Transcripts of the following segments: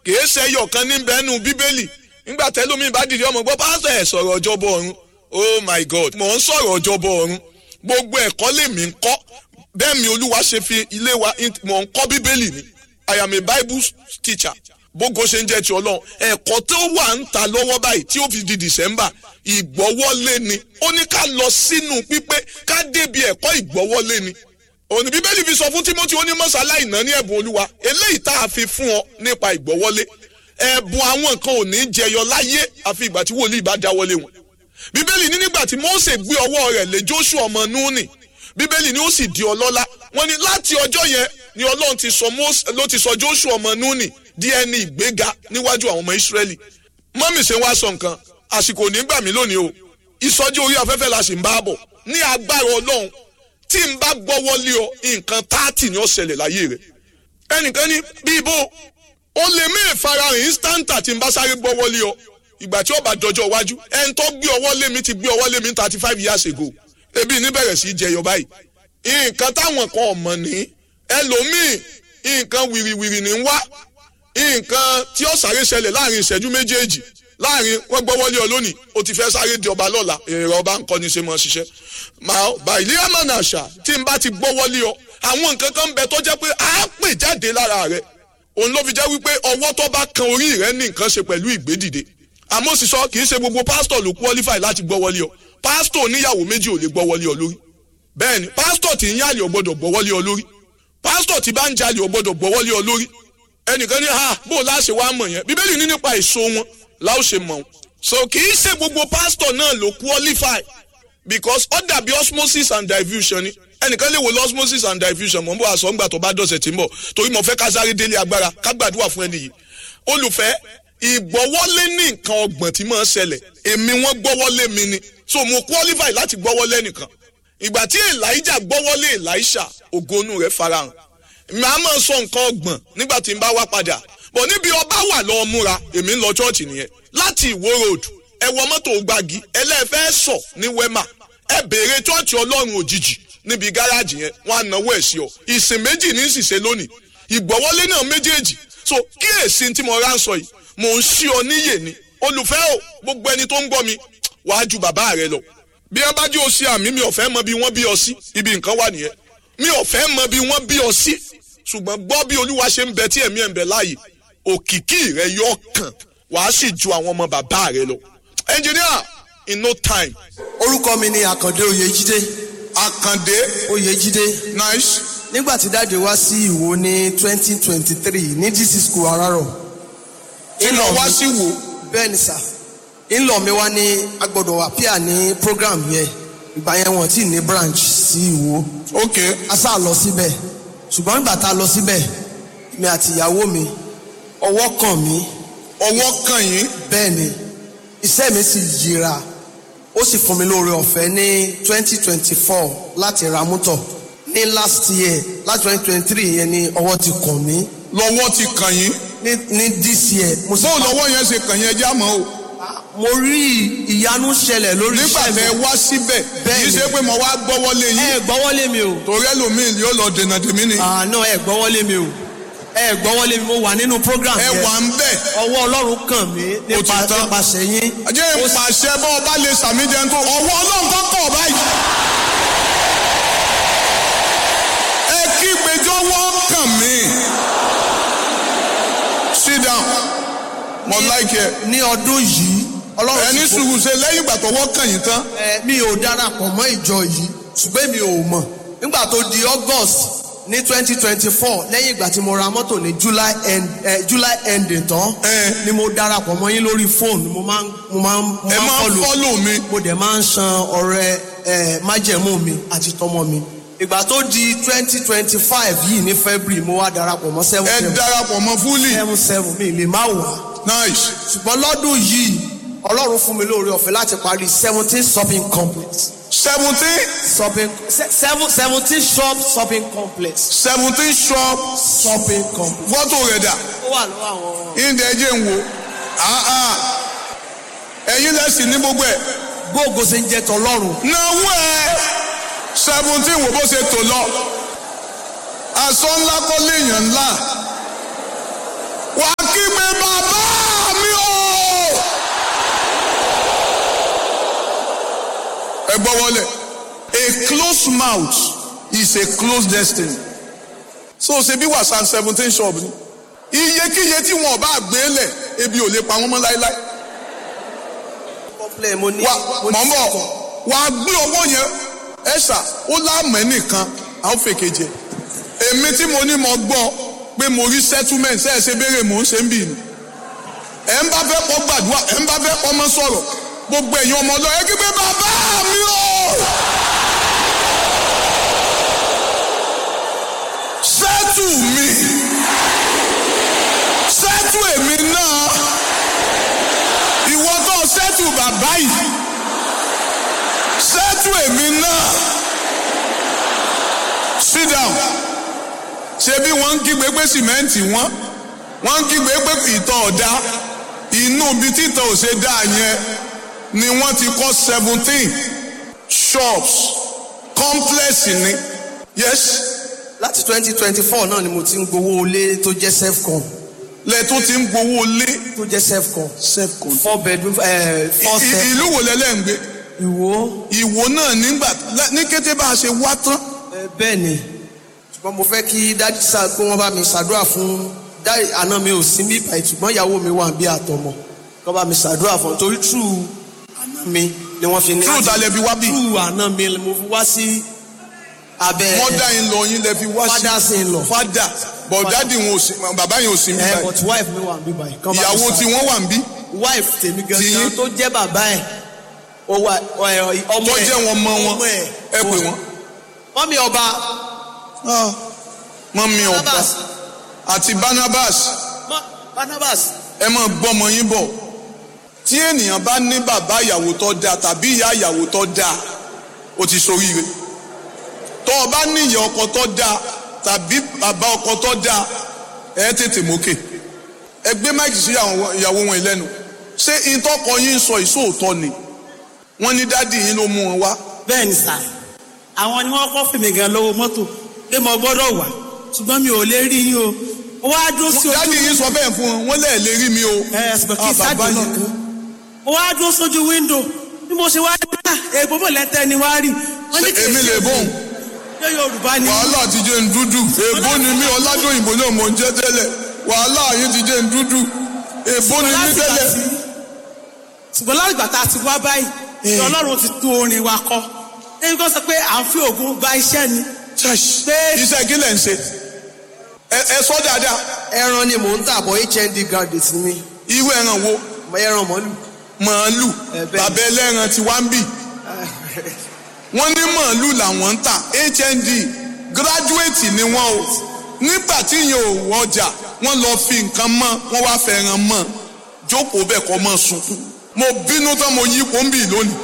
kìí ṣe ẹyọ kan ní bẹ́ẹ̀nu bíbélì nígbà tẹ́lómi bá dìde ọmọ gbọ́ pásítọ̀ ẹ̀ sọ̀rọ̀ ọjọ́bọ̀ ọ̀run oh my god mò ń sọ̀rọ̀ ọjọ́bọ̀ ọ̀run gbogbo ẹ̀kọ́ lèmi ń kọ́ bẹ́ẹ̀ mi olúwa ṣe fi ilé wa mò ń kọ́ bíbélì ni i am a bible teacher bógo ṣe ń jẹ́ ti ọlọ́run ẹ̀kọ́ tó wà ń ta lọ́wọ́ báyìí tí ó fi di december ìgbọ́wọ́lé ni ó ní ká lọ sínú pípé ká débi ẹ̀kọ́ ìgbọ́wọ́lé ni òní bíbélì fi sọ fún timothy ó ní mọ́sálá ìná ní ẹ̀bùn olúwa eléyìí tá a fi fún ọ nípa ìgbọ́wọ́lé ẹ̀bùn àwọn nǹkan ò ní jẹyọ láyé àfi ìgbà tí wòlíì bá dáwọ́lé wọn bíbélì ní nígbà tí mose gbé ọwọ́ rẹ̀ lé joshua ọmọ núùnì bíbélì ní ó sì di ọlọ́lá wọ́n ní láti ọjọ́ yẹn ni ọlọ́run ti sọ mose ló ti sọ joshua ọmọ núùnì di ẹni ìgbéga níwájú àwọn ọmọ ìsírẹ́lì mọ́mì ṣe wá sọ nǹkan àsìkò nígbà mí lónìí o ìsọjí orí afẹ́fẹ́ la sì ń bá bọ̀ ní agbára ọlọ́run tí n bá gbọ́wọ́ lé ọ nǹkan táàtì ni ó ṣẹlẹ̀ láyé rẹ̀ ẹnìkan ní bí ibo ó lè mí ìfarahàn instanta tí n bá sáré gbọ́wọ́ lé ọ ìgbà tí ó bá dọjọ́ iwájú ẹni tó gbé ọwọ́ lé mi ti gbé ọwọ́ lé mi thirty five years ago ebi ní bẹ̀rẹ̀ sí í jẹyọ báyìí nǹkan táwọn kan ọ̀mọ̀ ní ẹlòmíì nǹkan wìrìwìrì ní wá nǹkan tí ó sáré ṣẹlẹ̀ láàrin ìṣẹ́jú méjèèjì láàrin wọ́n gbọ́wọ́lé ọ lónìí o ti fẹ́ sáré di ọba lọ́la èrè ọba ń kọ́ ni ṣe mọ́ ṣiṣẹ́ màá bá ilé àmàna àṣà tí n bá ti gbọ́wọ́lé ọ àwọn nǹkan kan ń bẹ tó jẹ́ pé á pè jáde lára rẹ òun ló fi jẹ́ wípé ọwọ́ tó bá kan orí rẹ ní nǹkan ṣe pẹ̀lú ìgbédìde àmọ́ sì sọ kì í ṣe gbogbo pásítọ̀ ló qualify láti gbọ́wọ́lé ọ pásítọ̀ oníyàwó méjì ò lè gbọ́wọ́lé ọ lórí bẹ́ẹ̀ ni pásítọ̀ tí ń yàlè ọ gbọ́dọ̀ gbọ́wọ́lé ọ lórí pásítọ̀ tí bá ń jalè ọ gbọ́dọ̀ gbọ́wọ́lé ọ lórí ẹnìkan ní ha bó láṣẹ wàá mọ̀ yẹn bíbélì ní nípa èso wọn láò ṣe mọ̀ wọn so kì í ṣe gbogbo pásítọ̀ náà ló qualify because ó dàbí osmosis and diffusion ni ẹnìkan lè wo lọ osmosis and diffusion mọ̀ n bọ̀ àṣọ ńgbà tó bá dọ̀sẹ̀ tí ń bọ̀ torí mo fẹ́ ká sáré délé agbára ká gbàdúrà fún ẹni yìí olùfẹ́ ìgbọ́wọ́lé ní nǹkan ọgbọ̀n tí máa ń ṣẹlẹ̀ èmi wọ́n gbọ́wọ́lé mi ni so mo qualify láti gbọ́wọ́lé nìkan ìgbà tí elijah gbọ́wọ́lé elisha ògonu rẹ̀ farahàn màá máa sọ nǹkan ọgbọ̀n nígbà tí n bá wá padà bọ̀ níbi ọba wà lọ́ọ́ múra èmi ń lọ chọ́ọ̀chì nìyẹn láti ìwó road ẹ wọ mọ́tò gbági ẹlẹ́fẹ́ sọ ní wema ẹ béèrè chọ́ọ̀chì ọlọ́run òjijì níbi gáràjì yẹn wọ́n á náwó ẹ̀ sí ọ ìsìn méjì ní ìsìsẹ́ lónìí ìgbọ́wọ́lé náà méjèèjì so kíyèsí tí mo rà ń sọ yìí mò ń ṣí ọ níyè ni olùfẹ́ o gbogbo ẹni tó ń gbọ́ mi wàá ju bàbá rẹ lọ bí ẹ bá jẹ́ o ṣe àmì mi ò fẹ́ mọ bí wọ́n bí ọ sí ibi nǹkan wà nìyẹn mi ò fẹ́ mọ bí wọ́n bí ọ sí ṣùgbọ́n gbọ́ bí olúwa ṣe ń bẹ tí ẹ̀mí ẹ̀ ń bẹ láàyè òkìkí rẹ yọ kàn wàá sì ju àwọn ọmọ bàbá rẹ lọ. engineer in no time. orúkọ mi ni àkàndé oyèjídé àkàndé oyèjídé nice nígbà tí dáàdi wá sí ìwò ní twenty twenty three ní dc school arárọ̀ iná wá sí wò bẹ́ẹ̀ ni sà ńlọ mi wá ní agbọ́dọ̀ appear ní program yẹn ìgbà yẹn wọ́n ti ní branch sí ìwò ok a sá lọ síbẹ̀ ṣùgbọ́n nígbà tá a lọ síbẹ̀ mi àti ìyàwó mi ọwọ́ kàn mí ọwọ́ kàn yín bẹ́ẹ̀ ni iṣẹ́ mi sì yíra ó sì fún mi lóore ọ̀fẹ́ ní twenty twenty four láti ra mọ́tọ̀ ní last year láti twenty twenty three yẹn ni ọwọ́ ti kàn mí lọ́wọ́ ti kàn yín ní ní this year mo sì bóun lọ́wọ́ yẹn ṣe kàn yín ẹjẹ́ àmọ́ o mo rí ìyanu ṣẹlẹ̀ lórí nígbà iṣẹ́ tẹ mi wá síbẹ̀ Bẹ́ẹ̀ kì í ni. ṣe pé mo wá gbọ́wọ́lé yín ẹ gbọ́wọ́lé mi o torí ẹlòmíì yóò lọ dènà tèmi ni àná ẹ gbọ́wọ́lé mi o ẹ gbọ́wọ́lé mi mo wà nínú program ẹ yẹn wà ń bẹ̀ ọwọ́ ọlọ́run kàn mí Ó ti nípa tán. nípasẹ̀ yín ajẹ́ ìpàṣẹ bọ́ ọba lè sàmì jẹun tó ọwọ́ ọlọ́run kan kọ̀ báyìí. ẹ kí gbẹjọ́wọ́ kàn mí. sit down mo like ẹ ní ọdún yìí ọlọ́run ẹni ti fún- sùúrù ṣe lẹ́yìn ìgbà tọwọ́ kàn yín tán ẹ, mi ò darapọ̀ mọ́ ìjọ yìí ṣùgbọ́n mi ò mọ̀ nígbà tó di august ní twenty twenty four lẹ́yìn ìgbà tí mo ra mọ́tò ní july end eh, july ending tán Eh. ni mo darapọ̀ mọ́ yín lórí fóònù mo máa ń mo máa ń mo ẹ máa ń follow. fọ́lò mi mo dẹ̀ máa ń san ọrẹ ẹ májẹ̀mú mi àti tọmọ mi ìgbà tó di twenty twenty five yìí ní february mo wá darapọ̀ mọ́ seven ẹ seven darapọ̀ mọ́ fúlì seven seven mi lè má wà nice ṣùgbọ́n lọ́dún yìí ọlọ́run fún mi lóore ọ̀fẹ́ láti parí seventeen shopping complex seventeen shopping se- seven seventeen shop shopping complex seventeen shop shopping complex. fọ́tò rẹ̀ dà ó wà lọ́wọ́ àwọn ìdẹ̀ ẹ̀jẹ̀ ń wo Ah, ah. ẹ̀yin lẹ́sìn ní gbogbo ẹ̀ gbóògùn ṣe ń jẹ tọlọ́run náwó ẹ̀ seventeen wo bó ṣe tò lọ aṣọ ńlá kọ́ léèyàn ńlá wàá kígbe bàbá mi o. ẹ gbọ́ wọlé a closed mouth is a closed destiny so ṣe bí wàsán seventeen shop ni iyekíye tí wọn bá gbé lẹ̀ ebi ò lè pa wọn mọ́ láéláé complain mo ní wà mo ní mọ̀ ń bọ̀ second. wà á gbé owó yẹn ẹ̀ṣà ó láàmú ẹnìkan à ń fèkè jẹ èmi tí mo ní mo gbọ́ pé mo rí settlement ṣe é ṣe béèrè mò ń ṣe ń bì ní ẹ̀ ń bá fẹ́ kọ́ gbàdúrà ẹ̀ ń bá fẹ́ kọ́ mọ́ sọ̀rọ̀ gbogbo ẹ̀yin ọmọ ọlọ́yẹ kí pé bàbá mi o sẹ́tù mi sẹ́tù èmi náà ìwọ tó sẹ́tù bàbá yìí sẹ́tù èmi náà sit down ṣé bí wọ́n ń kígbe pé sìmẹ́ǹtì wọ́n wọ́n ń kígbe pé ìtọ̀ ọ̀dá inú ibi títọ̀ ò ṣe dá yẹn ni wọ́n ti kọ́ seventeen shops complex ni yes láti twenty twenty four náà ni mo ti ń gbowó ilé tó jẹ́ self-con lẹ́ẹ̀tún ti ń gbowó lé tó jẹ́ self-con self-con. four bedroom eh, four I- step ìlú wo lẹ́lẹ́ ń gbé ìwó ìwò náà nígbà ní kété bá a ṣe wá tán eh, bẹ́ẹ̀ ni ṣùgbọ́n mo fẹ́ kí dájú sá pé wọ́n bá mi ṣàdúrà fún dáì àná mi ò sí bí báyìí ṣùgbọ́n ìyàwó mi wà bí àtọmọ kọ́ bá mi ṣàdúrà fún un torí true àná mi ni wọ́n fi ní. True ta lẹ fi wá bí? true àná mi ni mo fi wá sí abẹ́ wọ́n dá yín lọ yín lẹ fi wá sí fathers in law. fada bọ̀dádì wọn ò sí bàbá yẹn ò sí ẹ níbà but wife mi wà bí báyìí. kọ́ bá mi ìyàwó ṣàdúrà. tí wọ́n wà ń bí wife tèmi Tí gangan yín? tó jẹ́ bàbá ẹ̀ ó wà ọ̀- ọmọ tó ẹ̀ jẹ́ wọn mọ wọn ọmọ ẹ̀ ẹ pè wọ́n. mọ́mí ọba mọ́mí ọba Barnabas àti Barnabas mọ́ Barnabas ẹ máa gbọ́mọ yín bọ̀ tí ènìyàn bá ní bàbá ìyàwó tó dáa tàbí ìyá ìyàwó tó dáa ó ti ṣoríire tó o bá ní ìyá ọkọ tó dáa tàbí bàbá ọkọ tó dáa ẹ tètè mókè ẹ gbé máìkì sí àwọn ìyàwó wọn lẹ́nu ṣé ìtọ́kọ yín sọ ìṣòótọ́ ni wọ́n ní dádì yín ló mú wọn wá bẹ́ẹ̀ ni sà àwọn ni wọ́n kọ́ fèmí gan lọ́wọ́ mọ́tò pé mo gbọ́dọ̀ wà ṣùgbọ́n mi ò lè rí yín o ó wá dúró sí ojú dádì yín sọ bẹ́ẹ̀ fún wọn wọ́n lẹ́ẹ̀ lè rí mi o ẹ ṣùgbọ́n kí Ah, sáàdì bàbá náà yín. kan ó wá dúró sójú wíńdò bí mo ṣe wá rí ah èèbó mọ̀ lẹ́tẹ̀ ni wá rí wọ́n ní Ṣé kì í èmi ṣe lè bóun? ṣé Yorùbá ni wàhálà ti jẹ́ ń dúdú èbó ni mí ọládòyìnbó náà mò ń jẹ́ tẹ́lẹ̀ wàhálà yín ti jẹ́ ń dúdú èbó ni mí láti gbà tẹ́lẹ̀. tí- ṣùgbọ́n láti gbà tá a ti wá báyìí Eh. Ọlọ́run ti tún orin wa kọ ẹni kan sọ pé à ń fi ògùn gba iṣẹ́ ni Pé- iṣẹ́ kí lẹ̀ ń ṣe ẹ ẹ sọ dáadáa ẹran ni mò ń tà bọ̀ HND graduate ni mi irú ẹran wo mo ẹran mọ́lù màálù Ẹ bẹ́ẹ̀ ni. bàbá ẹlẹ́ran ti wá ń bì wọ́n ní màálù làwọn ń tà HND gíráduwétì ni wọ́n o nígbà tí yẹn ò wọjà wọ́n lọ fi nǹkan mọ́ wọ́n wá fẹ́ràn mọ́ jókòó bẹ́ẹ̀ kọ́ mọ́ sunkún mo bínú tán mo yí pọ́ńbì lónìí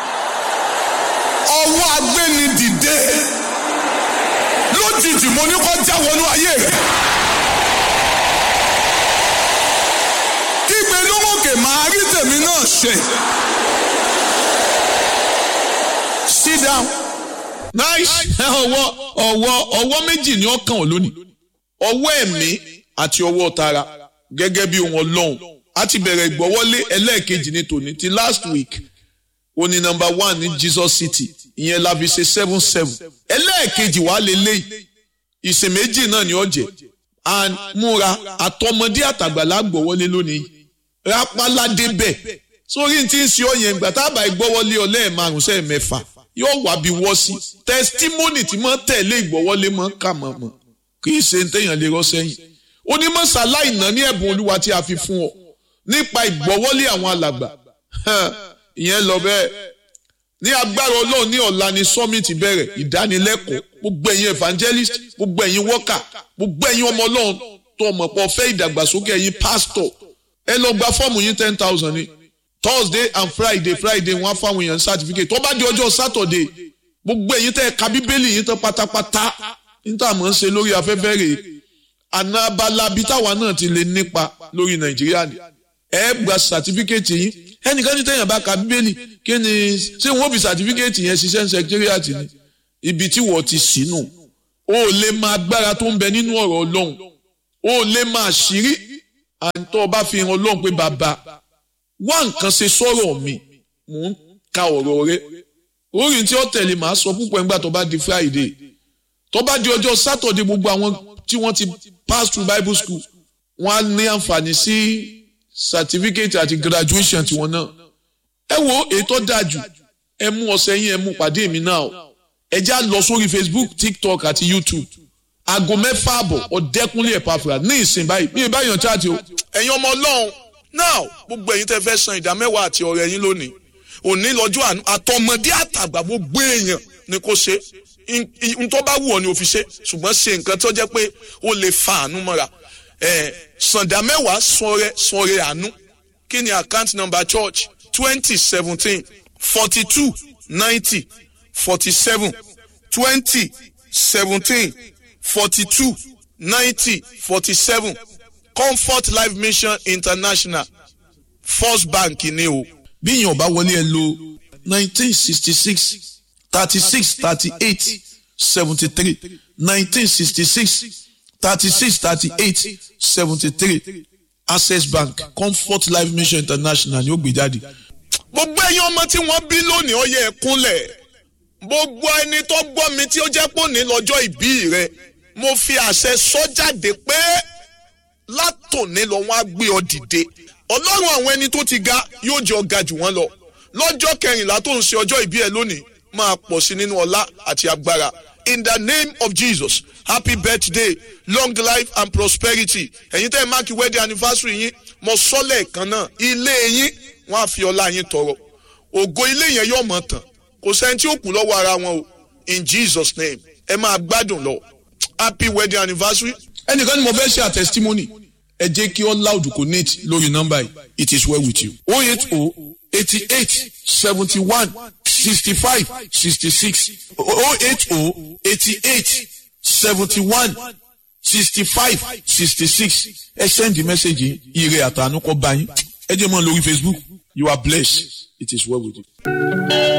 ọwọ́ agbéni dìde lójijì mo ní kó já wọnú ayé rẹ̀ kígbe lówókè máa rí tèmi náà ṣe. sit down. nice ọwọ́ ọwọ́ ọwọ́ méjì ni ó kàn ọ́ lónìí ọwọ́ ẹ̀mí àti ọwọ́ tara gẹ́gẹ́ bí ohun ọlọ́run a ti bẹ̀rẹ̀ ìgbọ́wọ́lé ẹlẹ́ẹ̀kejì ní tòní ti last week ó ní number one ní Jesus City ìyẹn la fi ṣe seven seven ẹlẹ́ẹ̀kejì wàá lè léyìí ìsìn méjì náà ni ó jẹ́ and múra àtọmọdé àtàgbàlá gbọ́wọ́lé lónìí rápáládé bẹ́ẹ̀ sórí tí ń ṣe ọyàn ìgbà tábà ìgbọ́wọ́lé ọ lẹ́ẹ̀márùn sẹ́ẹ̀ mẹ́fà yóò wá bí wọ́ sí tẹsítímọ́nì tí mọ́ tẹ̀lé ìgbọ́wọ́lé mọ́ kà mọ́ mọ́ kì í ṣe ń téèyàn lè rọ́ sẹ́yìn onímọ̀ ṣàláìná ní ẹ̀bùn olúwa tí a fi fún ọ nípa ìgbọ́wọ́lé àwọn alàgbà ìyẹn lọ bẹ́ẹ̀ ní agbára ọlọ́run ní ọ̀la ni summit bẹ̀rẹ̀ ìdánilẹ́kọ̀ọ́ gbogbo ẹ̀yin evangelist gbogbo ẹ̀yin worker gbogbo ẹ̀yin ọmọ ọlọ́run tó ọmọ pọ̀ fẹ́ ìdàgbàsókè ẹ̀yin pastor ẹ lọ gba fọ́ọ̀mù yín ten thousand ni thursday and friday friday wọ́n á fáwọn èèyàn certificate tó bá di ọjọ́ saturday gbogbo ẹ̀yin tẹ́ ẹ ka bíbélì yín tán pátápátá níta mọ̀ ń ṣe lórí afẹ́fẹ́ rèé àná abala bíi táwa náà ti lè nípa lórí nàìjíríà ni ẹ gba certificate yín ẹnìkan ní tẹ̀yàn bá ka bíbélì kí ni ṣé wọ́n fi certificate yẹn ṣiṣẹ́ ní secretariat ni ibi tí wọ́n ti sínú o ò lè máa agbára tó ń bẹ nínú ọ̀rọ̀ ọlọ́run o ò lè máa ṣírí àǹtọ́ ọba fi hàn ọlọ́run pé bàbá wá nǹkan ṣe sọ̀rọ̀ mi mò ń ka ọ̀rọ̀ rẹ orí tí ó tẹ̀lé màá sọ púpọ̀ nígbà tó bá di Friday tó bá di ọjọ́ Saturday gbogbo àwọn tí wọ́n ti pass through Bible school wọ́n á ní àǹfààní sí certificate àti graduation tiwọn náà ẹ wo ètò dájú ẹ mú ọ̀sẹ̀ yín ẹ mú pàdé mi náà ẹ já lọ sórí Facebook TikTok àti YouTube aago mẹ́fà àbọ̀ ọ̀dẹ́kunlé ẹ̀pàfà ní ìsìn báyìí bí ìbáyọ̀ chaati o. ẹ̀yin ọmọ ọlọ́run now gbogbo ẹ̀yin tẹ́ fẹ́ san ìdá mẹ́wàá àti ọ̀rẹ́ yín lónìí òní lọ́jọ́ àánú àtọmọdé àtàgbà gbogbo èèyàn ni kò ṣe n tó bá wù ọ́ ni o fi ṣe ṣùgbọ́n ṣe nǹkan tó jẹ́ pé ó lè fa àánú mọ́ra ẹ̀ sàndà mẹ́wàá sọ̀rẹ́ sọ̀rẹ́ àánú kí ni account number church twenty seventeen forty two ninety forty seven twenty seventeen forty two ninety forty seven comfort life mission international first bank ni o. bí èèyàn bá wọlé ẹ lo nineteen sixty six thirty six thirty eight seventy three nineteen sixty six thirty six thirty eight seventy three access bank comfort life mission international ni ó gbé jáde. gbogbo ẹ̀yin ọmọ tí wọ́n bí lónìí ó yẹ ẹ kúnlẹ̀ gbogbo ẹni tó gbọ́ mi tí ó jẹ́ pò ní lọ́jọ́ ìbí rẹ mo fi àṣẹ sọ jáde pé látòní lọ wọ́n á gbé ọ dìde ọlọ́run àwọn ẹni tó ti ga yóò jẹ́ ọ ga jù wọ́n lọ lọ́jọ́ kẹrìnlá tó ń ṣe ọjọ́ ìbí ẹ lónìí máa pọ̀ sí nínú ọlá àti agbára in the name of Jesus happy birthday long life and prosperity ẹ̀yin tẹ́ ẹ máàkì wedding anniversary yín mo sọ lẹ́ẹ̀kan náà ilé yín wọ́n á fi ọlá yín tọrọ ògo ilé yẹn yóò mọ̀ tán kò sẹ́ni tí ó kù lọ́wọ́ ara wọn o in Jesus name ẹ máa gbádùn lọ happy wedding anniversary. ẹnìkan ni mo fẹ́ ṣe àtẹ̀sítímọ́nì ẹ jẹ́ kí all loud connect lórí nọ́mbà yìí it is well with you. o eight o eighty eight seventy one sixty five sixty six o eight o eighty eight seventy one sixty five sixty six ẹ send the message yìí ire àtànú kọ́ bá yín ẹ jẹ́ mọ́ lórí Facebook you are blessed it is well with you.